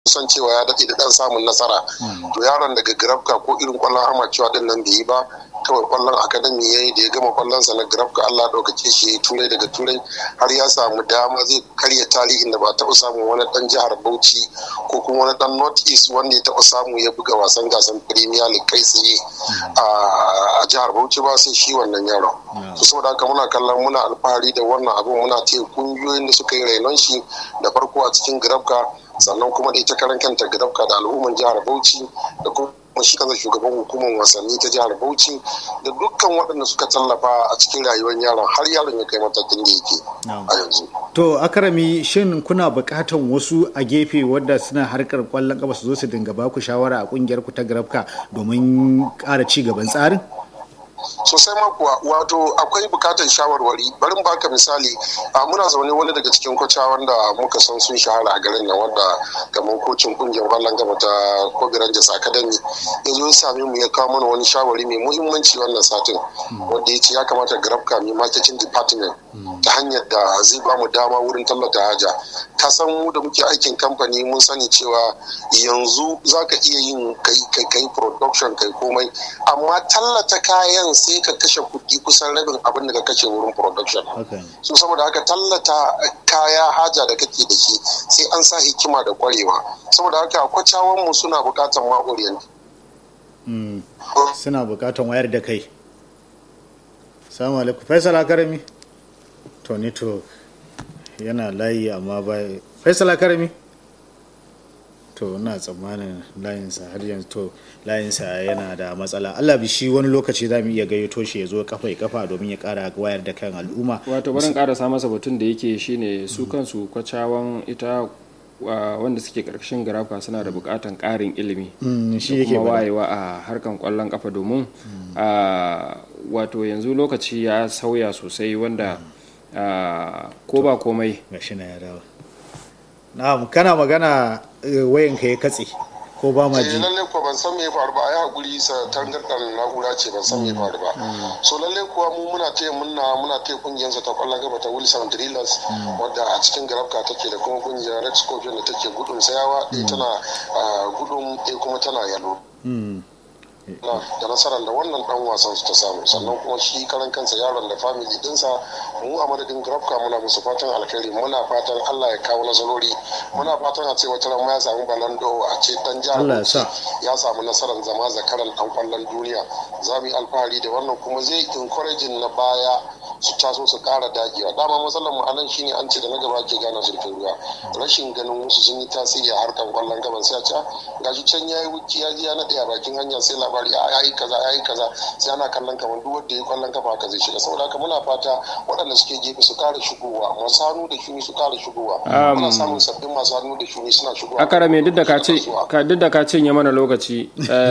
san cewa ya daɗe da ɗan samun nasara to yaron daga grafka ko irin kwallon amacewa din nan bai yi ba kawai kwallon akademi ya yi da ya gama kwallon sa na grafka Allah ɗaukake shi ya turai daga turai har ya samu dama zai karya tarihin da ba taɓa samun wani ɗan jihar Bauchi ko kuma wani ɗan North East wanda ya taɓa samu ya buga wasan gasan Premier League kai tsaye a jihar Bauchi ba sai shi wannan yaron. su saboda haka muna kallon muna alfahari da wannan abin muna taya kungiyoyin da suka yi rainon shi da farko a cikin grafka sannan kuma da ita karan kanta grafka da al'umman jihar Bauchi da kuma kuma shi kansa shugaban hukumar wasanni ta jihar Bauchi da dukkan waɗanda suka tallafa a cikin rayuwar yaron har yaron ya kai matakin da yake a yanzu. To akarami shin kuna buƙatan wasu a gefe wadda suna harkar kwallon ƙafa su zo su dinga baku shawara a ƙungiyar ku ta Grafka domin ƙara ci gaban tsarin? sosai ma kuwa wato akwai bukatar shawarwari bari baka misali a muna zaune wani daga cikin kwacha wanda muka san sun shahara a garin nan wanda kamar kocin kungiyar kwallon gaba ta Kobe Rangers Academy ya zo ya same mu ya kawo mana wani shawari mai muhimmanci wannan satin wanda ya ce ya kamata Grabka mai marketing department ta hanyar da zai ba mu dama wurin tallata haja ka san mu da muke aikin kamfani mun sani cewa yanzu zaka iya yin kai kai production kai komai amma tallata kayan sai ka kashe kuɗi kusan rabin abin da ka kashe wurin production so saboda haka tallata kaya haja da kake da shi sai an sa hikima da kwarewa saboda haka kwacawan mu suna bukatan ma orient suna bukatan wayar da kai salamu alaikum faisal akarami to ni to yana layi amma ba faisal akarami to ina tsammanin layinsa har yanzu to layinsa yana da matsala Allah bi shi wani lokaci za mu iya gayyato shi ya zo kafa ya kafa domin ya kara wayar da kan al'umma wato barin karasa masa batun da yake shine su kansu kwacawan ita wanda suke karkashin garafa suna da bukatan karin ilimi shi yake kuma wayewa a harkan kwallon kafa domin wato yanzu lokaci ya sauya sosai wanda ko ba komai gashi na ya dawo na'am kana magana wayanka ya katse ko ba ma ji lalle ko ban san me ya faru ba ai hakuri sa tangardan na'ura ce ban san me ya faru ba so lalle kuwa mu muna taya munna muna taya kungiyar ta kwallon gaba ta Wilson Drillers wadda a cikin garabka take da kuma kungiyar Red Scorpion da take gudun sayawa ɗaya tana gudun ɗaya kuma tana yalo da nasarar da wannan dan wasan su ta samu sannan kuma shi karan kansa yaron da family dinsa mu a madadin grafka muna musu fatan alkhairi muna fatan Allah ya kawo nasarori muna fatan a ce wata ran ma ya samu balando a ce dan jihar ya samu nasarar zama zakaran dan kwallon duniya za mu yi alfahari da wannan kuma zai encouraging na baya su taso su kara dagewa dama matsalar mu anan shine an ce da na gaba ke gane zurfin ruwa rashin ganin wasu sun yi tasiri a harkar kwallon gaban sai a ce gashi can yayi wuki ya ji ya nade a bakin hanya sai labari a yayi kaza yayi kaza sai ana kallon kamar duk wanda ya kwallon kafa haka zai shiga saboda haka muna fata waɗanda suke gefe su kara shigowa masu hannu da shuni su kara shigowa muna samun sabbin masu hannu da shuni suna shigowa akara me duk da ka ce duk da ka cinye mana lokaci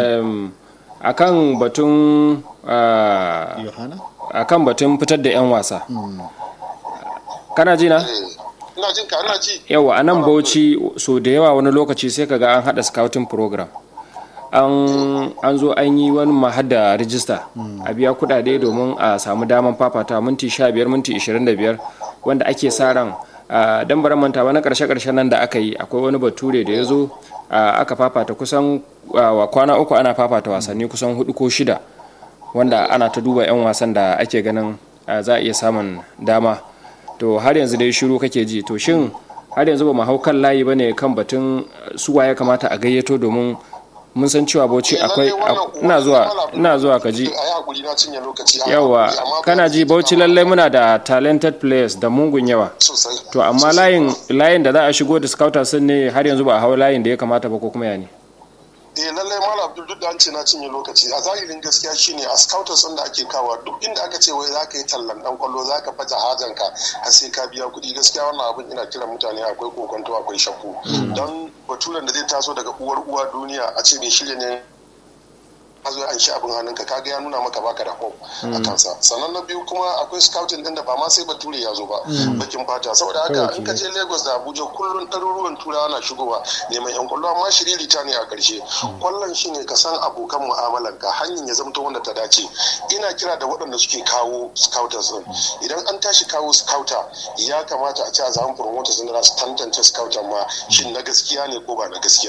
akan batun yohana a kan batun fitar da 'yan wasa kana ji na? ina jin ka ina ji yawa a nan bauchi so da yawa wani lokaci sai kaga an hada scouting program an zo an yi wani mahada rijista a biya kudade domin a samu daman fafata minti 15 minti 25 wanda ake sa ran dan bara manta wani karshe karshen nan da aka yi akwai wani bature da ya zo aka fafata kusan kwana uku ana fafata wasanni kusan hudu ko shida wanda ana ta duba 'yan wasan da ake ganin za a iya samun dama to har yanzu dai shiru kake ji to shin har yanzu ba mu hau kan layi ba ne kan batun suwa ya kamata a gayyato domin mun san cewa bauchi akwai ina zuwa ina zuwa ka ji yawa kana ji bauchi lallai muna da talented players da mungun yawa to amma layin layin da za a shigo da scouters ne har yanzu ba a hau layin da ya kamata ba ko kuma ya ne eh lallai malam abdul duk da an ce na cinye lokaci a zahirin gaskiya shine a scouters da ake kawa duk inda aka ce wai za ka yi tallan dan kwallo za ka faja hajan ka har sai ka biya kuɗi gaskiya wannan abin ina kiran mutane akwai kokonto akwai shakku don baturen da zai taso daga uwar uwa duniya a ce bai shirya ne zo an shi abin hannunka kaga ya nuna maka baka da hope a kansa sannan na biyu kuma akwai scouting din da ba ma sai bature ya zo ba bakin fata saboda haka in ka je Lagos da Abuja kullun ɗaruruwan turawa na shigowa neman yan kwallo amma shiriri ta ne a ƙarshe kwallon shi ne ka san abokan mu'amalan ka hanyar ya zamto wanda ta dace ina kira da waɗanda suke kawo scouters din idan an tashi kawo scouter ya kamata a ce a zaman promoters din da su tantance scouter ma shin na gaskiya ne ko ba na gaskiya